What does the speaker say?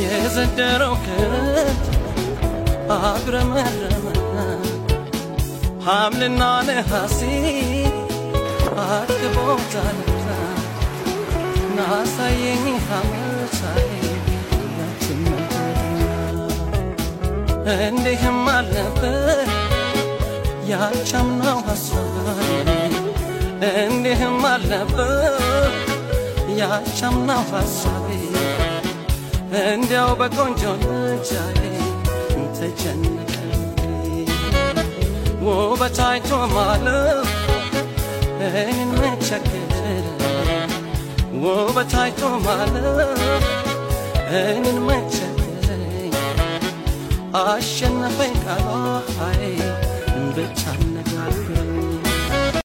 የዘንደረው ክረምት አጉረመረመ ሐምልና ነሐሴ አክቦታል ናሳየኝ ሐመሳይ ያችን እንዲህም አልነበር ያቻምናው ሐሳቤ እንዲህም አልነበር ያቻምናው ሐሳቤ እንዲያው በቆንጆ ልጃዬ ተጨነቀ ውበት አይቶ ማለፍ እኔን መቸገር ውበት አይቶ ማለፍ እኔን መቸገር አሸነፈኝ ቃሏ ብቻ ነጋል